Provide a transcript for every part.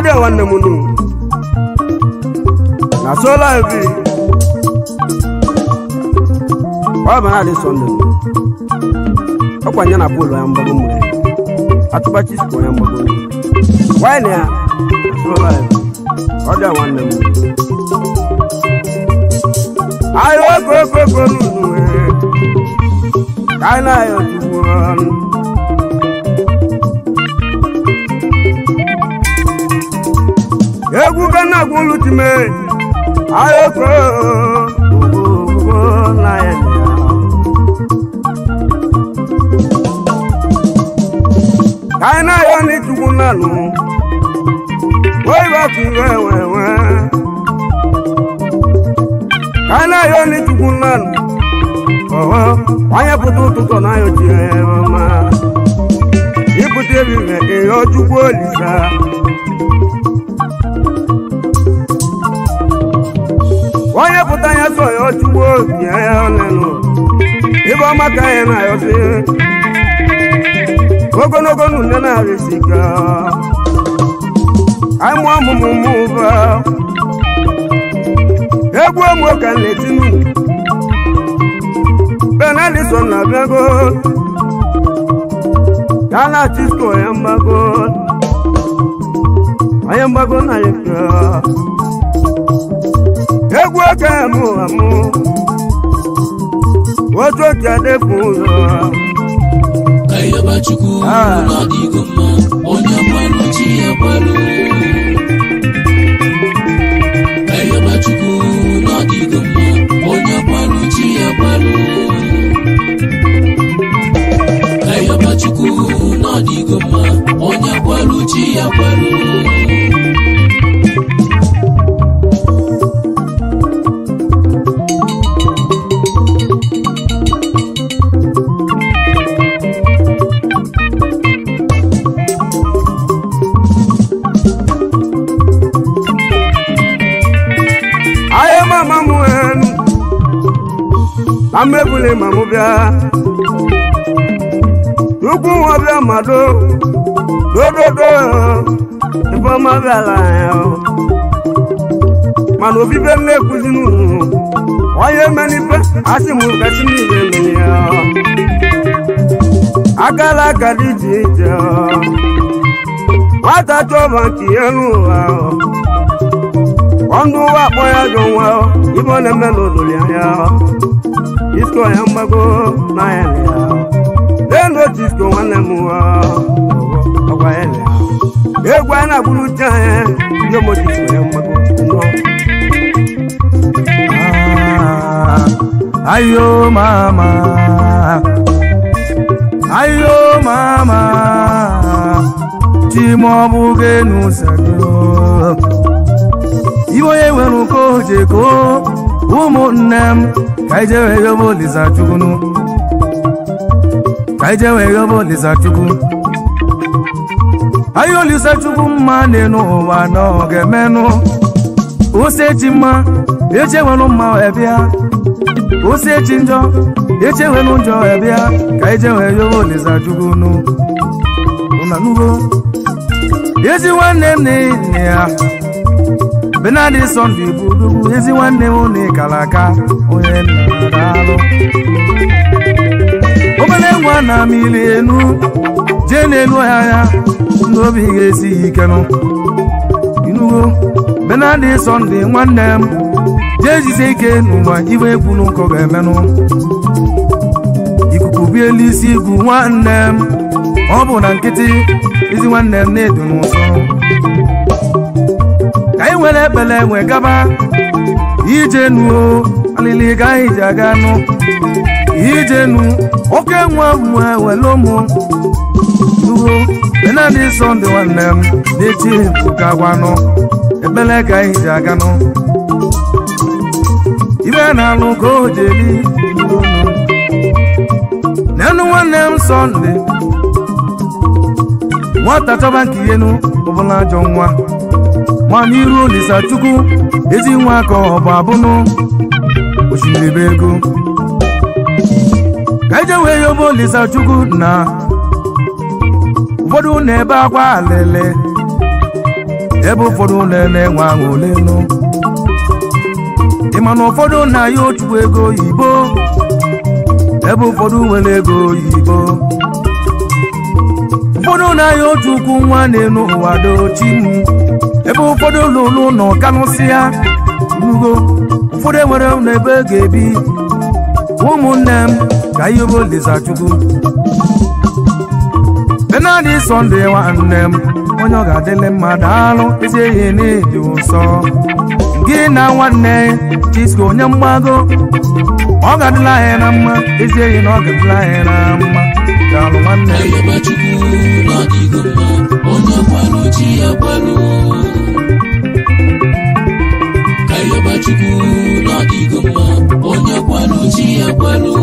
dị nwanne m nu na sola evi ọ bụ na-adị sọnde ọkwa nya na bọọlụ ya mgbago mmiri atụbachi sikọ ya mgbago wine ya na sola evi ọ dị nwanne m ayo okokoko nunu ka anyị na-ayọ chukwu ọnụ egwu ka na-agwụ olu time ayoko na ya ka anyị na-ayọ n'ịchukwu nanụ oyibaku wewewe ka anyị na-ayọ n'ịchukwu nanụ ọhọ onye pụta ụtụtụ na-ayọ chiema ịpụta ebire ịyọ chukwu olisa onye pụta ya so ya ọchụgbo obi ya ọnụnụ ibe ọma ka anyị na-ayọzi ogologo na une na-arịsika anyị mụọ ọmụmụ mụ ụba egwu ọmụ ka na-etinu benedison na bịago ya na chisko ya mgbago onye mgbago na ya egwu oke mụ amụ otu oke adịpụ ụzọ ka ịyọba chukwu Ah. n'ọdịgo mma onye gbalụ chi ya gbalụ ka ịyọba chukwu n'ọdịgo mma onye gbalụ chi ya gbalụ ka ịyọba chukwu n'ọdịgo mma onye gbalụ chi ya gbalụ ahịa mama m enu na mmebuli ma mụ bịa ukwu nwa bịa mado dododo ebe ọma bịala ya mana obibe m na-ekwuzi n'unu onye menife asị m gasị niile mere ya akala aka dị iche iche nwata chọba nke ya n'ụwa ọnụ ụwa akpọ ya jọ nwa ibe ọ na-eme n'olulu ya isko ya mgbago n'anya ya n'elu otu isko nwanne m nwa ọgwa ya ya egwu anyị na-agburu uche anya ndị omoji isko ya mgbago nnọọ ayo mama ayo mama chimọbụgenusago iwe onye nwere ụkọ ojeko ụmụnne m ka ije wee yoba olisa chukwunu ka ije wee yoba olisa chukwu ayo olisa chukwu mma n'elu ụwa na ọ ga-emenụ ose chi mma eche nwere mma wee bịa ose chi njọ eche nwere njọ wee bịa ka ije wee yoba olisa chukwunu ụnanugo ezi nwanne m na ya benadi sọnde bụ odogwu ezi nwanne m na ịkara aka onye nna daalụ obere nwa na mmiri enu jee n'elu ọhịa ya ndị obi ga-esi ya ikenụ inugo benadi sọnde nwanne m jee jise ike n'ụwa iwe egwu n'ụkọ ga-emenụ ikuku bielu isi igwu nwanne m ọ bụ na nkịtị ezi nwanne m na-edu n'ụsọ ka anyị nwere ekpele enwe gaba ije nuo alili ga anyị ji aga nụ ije nu oke nwa nwe were ụmụ nuo benadi sọnde nwanne m na-eti ụka gwanụ ekpele ka anyị ji aga nụ ibe na-alụ ka o jeli nenu nwanne m sọnde nwata chọba nke ihenu ọbụla ajọ nwa nwa n'iru olisa chukwu ezi nwa ka ọ bụ abụnụ osimiri bụ ego ka eje wee yoba olisa chukwu na ụfọdụ na-ebe akwa alele ebe ụfọdụ na-enwe aṅụle nụ ị ma na ụfọdụ na-ayọ ochukwu ego oyibo ebe ụfọdụ nwere ego oyibo ụfọdụ na-ayọ otu ukwu nwa na-enu ụwa dochi m ebe ụfọdụ lụrụ ụlọ kanụsịa nugo ụfọdụ enwere n'ebe ga-ebi ụmụnne m ka ihe bụ Olizachukwu benadi sọnde nwanne m onye ọ ga-adịlị mma daalụ ezi ehi n'ịdị ụsọ gị na nwanne Chisco onye mgbago ọ ga-adịla anyị na mma ezi ehi na ọ ga-adịla anyị na mma daalụ nwanne m ayọba chukwu n'ọdịgo mma onye kwalụ chi ya kwalụ ayọba chukwu n'ọdịgo mma onye kwalụ chi ya kwalụ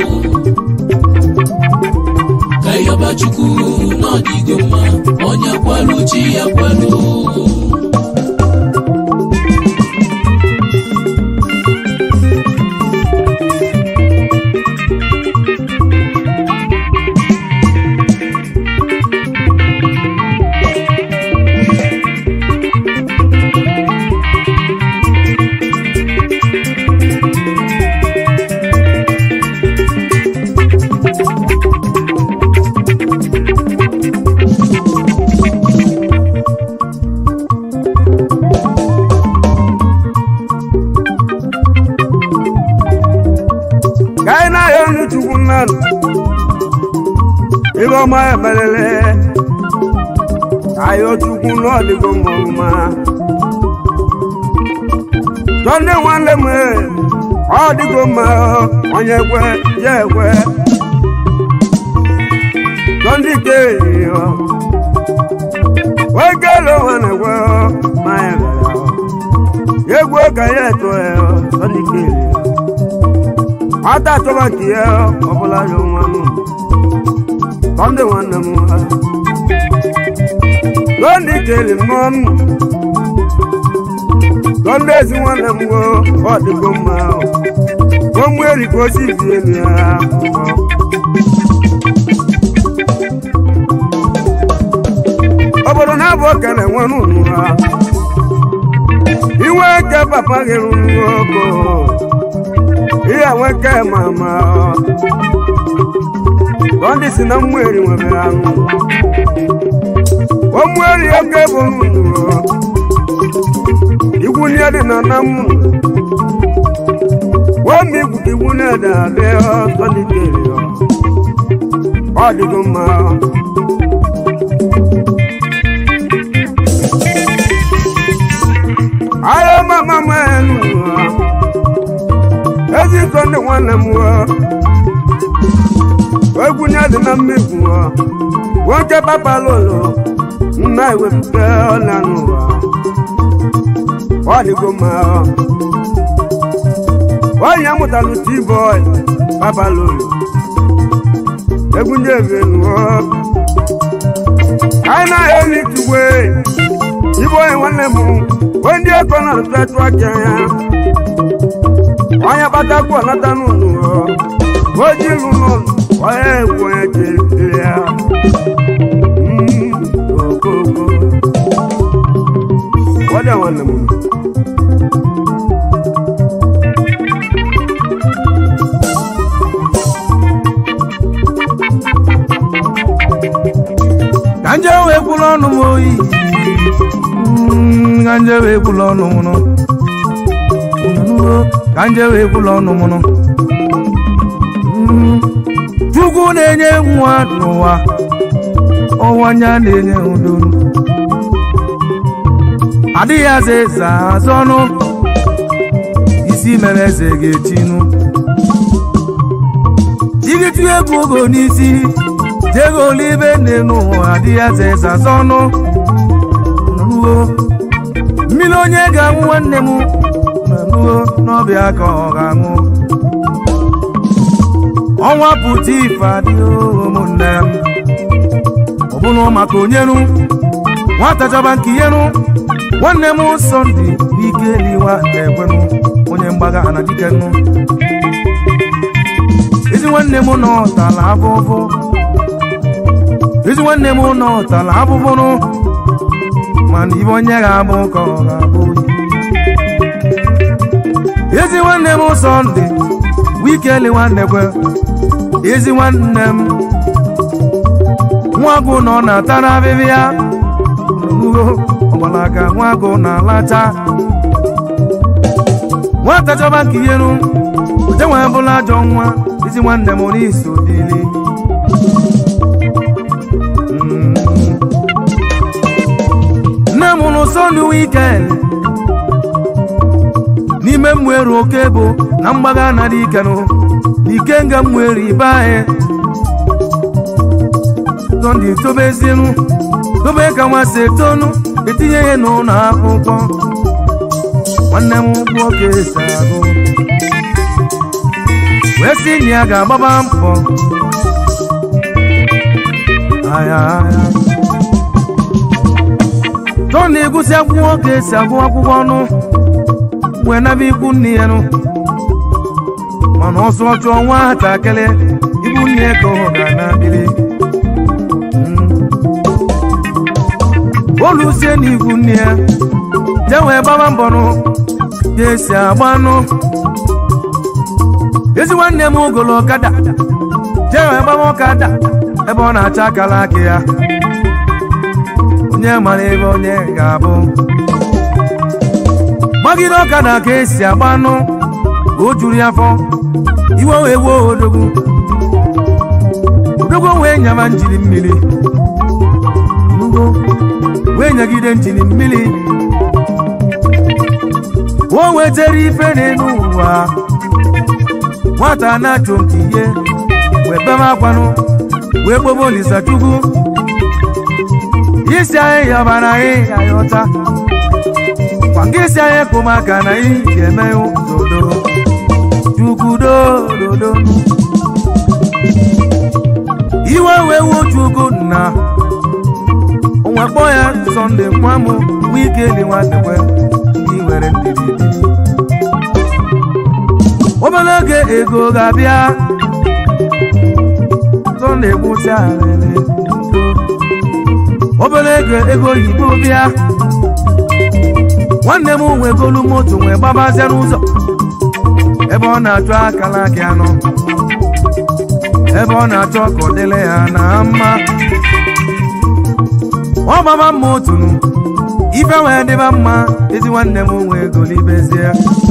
ayọba chukwu n'ọdịgo mma onye kwalụ chi ya kwalụ ka anyị na-ahịa onye chukwu mmadụ ibe ọma emelele ahịa chukwu n'ọdịgo mma tọnde nwanne m ọ dịgo mma onye kwe ya ekwe tọnde ike wekele nwanne kwe ma ya mere egwu ka ya eto ya tọnde ike ata chọba nke ya ọbụla ya nwa m tọnde nwanne m ha tọnde kele mmụọ m tọnde ezi nwanne m wo ọ dịgo mma ụmụ eri ka osi bi elu ya obodo na-abụ okele nwere unu ha iwe ke papa gị rụrụ oko ihe nweke mama ndị si na mmeri nwere anụ omweri oke bụ nnụnụ igwu nye dị na na m wemi igwu ka igwu na-ede adị ọsọ dịkere ọ dịgo mma ahịa mama m enu ezi iko ndị nwanne m egwu nye dị na mmegbu nwoke papalolo nna ewepụta ọla n'ụwa ọ dịgo mma onye mụtalụ t-boy papalolo egwu nye ebenuo anyị na-eli tugwe ibe onye nwanne m onye eko na-arụtụtụ aka ya onye kpatakwu ọnata n'ụlọ oji lụlụ onye egwu onye jere ya okoko ọdịa nwanne m ka nje wee kwụrụ ọnụ m oyi Mm, ka nje wee kwụrụ ọnụ m nụ Nụnụrụ, ka nje wee kwụrụ ọnụ m nụ Mm, chukwu na-enye nwa n'ụwa ọnwa anya na-enye udo adịghị aza eze azọ ọnụ isi mere eze ga-etinu igiti egwu ogo n'isi jego olibe nne n'ụwa adịghị aza eze azọ ọnụ nụnuo mmiri onye ga-aṅụ nwanne m nụnuo n'ọbịa ka ọ ga-aṅụ ọnwa pụta ife adịghị ụmụnne m ọ bụrụ maka onyeru nwata chọba nke iheru nwanne m sọnde ike liwa na-ekwenụ onye mgbaga na dikenụ ezi nwanne m nọ tala afụfụ ezi nwanne m nọ tala afụfụnụ mana ibe onye ga-abụ ka ọ ga-abụ ezi nwanne m sọnde wikeli nwanne kwe ezi nwanne m nwagụ nọ na tara abịbịa nugo ọgbalaga nwagụ na-alacha nwata chọba nke iheru uche nwee bụla ajọ nwa ezi nwanne m n'isi odili nne m nụ sọnde wikend n'ime mmụeru oke bụ na mgbaga na dị ikenụ n'ike nga mmụeru ibe anyị sọnde tobezienu dobe ka nwa si etonu etinye ihe n'ụlọ akwụkwọ nwanne m nwoke si agụ wee sị na ya ga-agbaba mbọ aya aya tọ na-egosi akwụkwọ ka esi agụ akwụkwọ ọnụ wee naba ikwu nne ya nụ mana ọsọ chụọ nwatakịrị ikwu nne ya ka ọ ga-anabili olusie n'ikwu nne ya je wee gbaba mbọ nụ ka esi agba nụ ezi nwanne m ogolo ọkada je wee gbaba ọkada ebe ọ na-acha akara aka ya onye mara ebe onye ga-abụ gbagide ọkada ka esi agba anụ ka o juru ya afọ iwe wee wuo odogwu odogwu wee nyama njiri mmiri nugo wee nyagide njiri mmiri o wetere ife n'elu ụwa nwata na-achụ nke ihe wee bebe akwanụ wee gbobe olisa chukwu isi anyị yabara anyị ya ya ọta kwa nke isi anyị kpụ maka na ị ga-eme dodo chukwudododo iwe wee wuo chukwu na onwe kpọ ya sọnde nwamụ wike dị nwanekwe ndị nwere ndidi obere oge ego ga-abịa sọnde gwụsị alele obere ego ego oyibo bịa nwanne m nwee golu moto nwee gbabazie n'ụzọ ebe ọ na-achọ akala gị anọ ebe ọ na-achọ ka ọ dịle ya na mma ọ gbaba mma otunu ife wee dịba mma ezi nwanne m nwee golu ibezie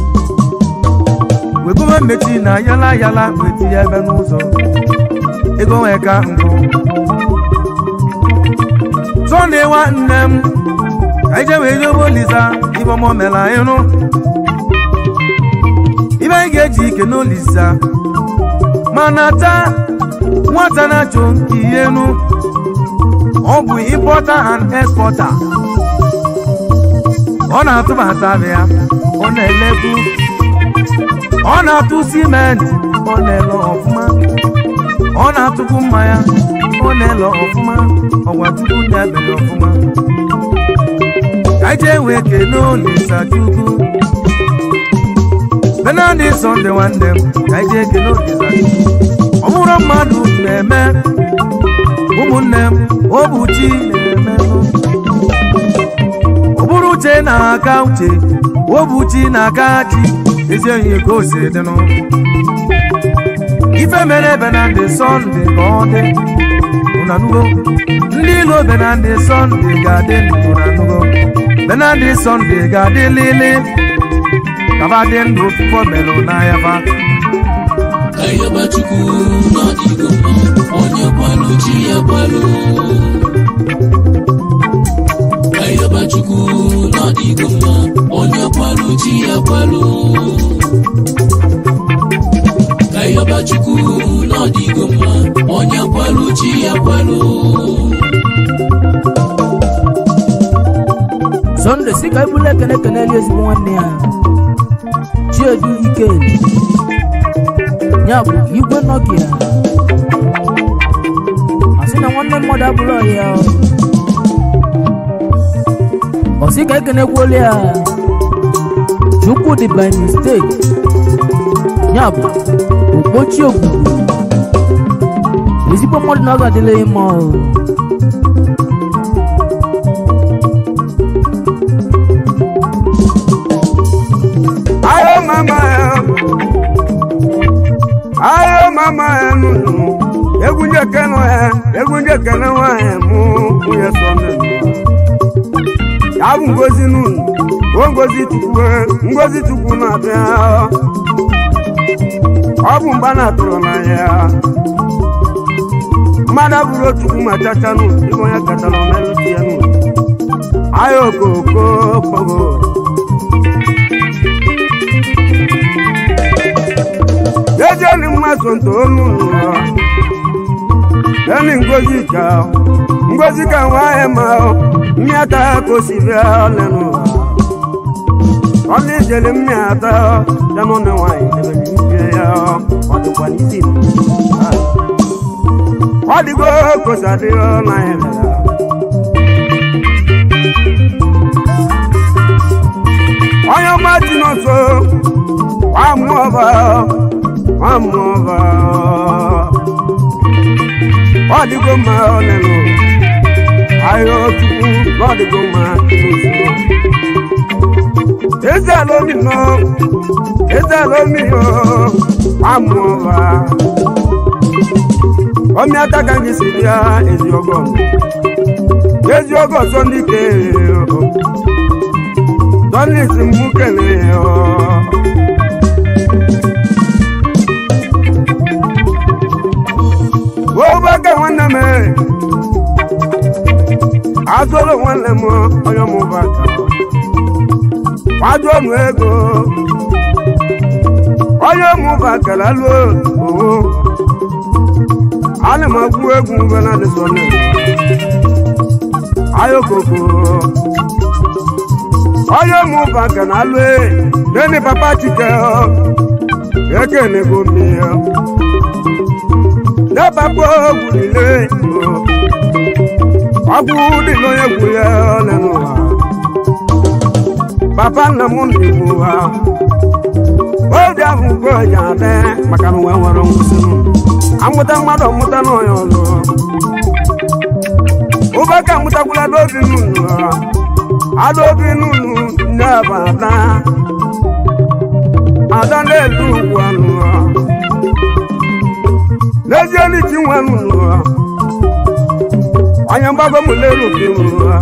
wegobe mmechi na yala yala weti ya ebe n'ụzọ ego nwee ka nkụ sọnde nwanne m ka ije wee dobe olisa ibe ọmọ mela ịnụ ibe anyị ga-eji ike n'olisa mana taa nwata na-achọ nke ihe nụ ọ bụ importer and exporter ọ na-atụbata ya ọ na-elebu ọ na-atụ simenti ọ na-ele ọfụma ọ na-atụkwu mmanya ọ na-ele ọfụma ọgwa chukwu na-ebele ọfụma ka je wee kene olisa chukwu benadi sọnde nwanne m ka je kene olisa chukwu ọ bụrụ mmadụ na-eme ụmụnne m obuchi na-eme ọ bụrụ uche na-aka uche obuchi na-aka chi ezi onye ka o si dịnụ ife mere benadi sọnde ka ọ dị unanugo ndị ilo benadi sọnde ga-adị ndụ nanugo benadi sọnde ga-adị lili kaba dị ndụ fụfọ melụ n'ahịa fa ayọba chukwu n'ọdịgo mma onye kwalụ chi ya kwalụ ayọba chukwu n'ọdịgo mma onye kwalụ chi ya kwalụ ayọba chukwu n'ọdịgo mma onye kwalụ chi ya kwalụ sọnde si ka ebule ekene keneli ezigbo nwanne ya chiedu ike ya bụ igwe nokia asị na nwanne mmadụ abụrụ ọhịa ọsị ka ekenekwuolu ya chukwu dị by mistake ya bụ okpochi ogbugbu ezigbo mmadụ na ọ ga-adịla ya mma o ekele nwanyị mụ nwunye sọme ya bụ ngozi n'unu o ngozi chukwu ngozi chukwu na-abịa ọ bụ mgba na-atụrụ n'anya mmadụ bụrụ ochukwu ma chacha n'ụlọ ịbụ onye katara omelụti ya n'ụlọ ahịa okoko kpogo ejeni mmadụ ntolu n'ụlọ eni ngozi ka ngozi ka nwaanyị ma mmịata ka o si bịa lenụ ọla ijele mmịata ya n'ụlọ nwaanyị debere ike ya ọ dịkwa n'isi ọ dịgo kosadịo na ya onye ọma dị n'ọsọ nwamụọba nwamụọba ọ dịgo mma ọlelụ ahịa ọchukwu na ọ dịgo mma n'usoro eze alomi nọ eze alomi yo nwamụọba ọmịata ka gị si bịa ezi ọgọ ezi ọgọ sọ ndị ke tọ́lìs mú kẹlẹ̀ ọ́. Wọ́n bá kẹ́ wọ́n nà mẹ́. Azọ́lọ̀ wọn lẹ̀ mọ́ ọyọ́ mú bá kà ọ́. Wájú ọ̀nù ego. Ọyọ́ mú bá kẹlẹ́ ló owó. Alẹ́ máa gbú egun bẹ́ẹ̀ náà ní sọ́nà. Ayọ̀ kòkó onye mụ baka na alụ nene papa chike ekene go mmiri debakpo ogwu niile ọgwụ dị n'onye gwu ya ole n'ụwa papa nna m na-egbu ha obi ahụ ugo ji adị maka na nwe nwere nwụsị amụta mmadụ ọmụta n'onye ọzọ ụbaka amụtakwula n'obi n'ụlọ adóbi nùnú ní àbàdá adánlẹ́lú wà nù ọ́ lẹ́jẹ́ ní tí wọ́n nù ọ́ ọ̀yàn bá gbọ́mù lérò bí nù ọ́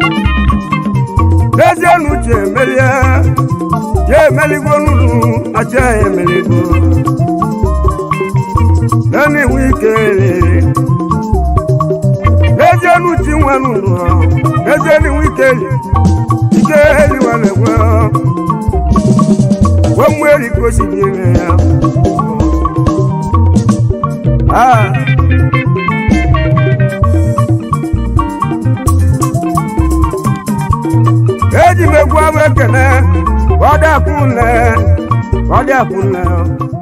lẹ́jẹ́ nù jẹ́ mẹ́lẹ́ jẹ́ mẹ́lẹ́gbó nùnú àjẹ́ mẹ́lẹ́gbó lẹ́ni wíkẹ́rẹ́ lẹ́jẹ́ nù tí wọ́n nù ọ́ lẹ́jẹ́ ní wíkẹ́rẹ́ ike eliwa na-ekwe gwe mmeri ka o si dị ime ya eji m egwu abụ ekene ọ dị akwụ nle ọ dị akwụ nle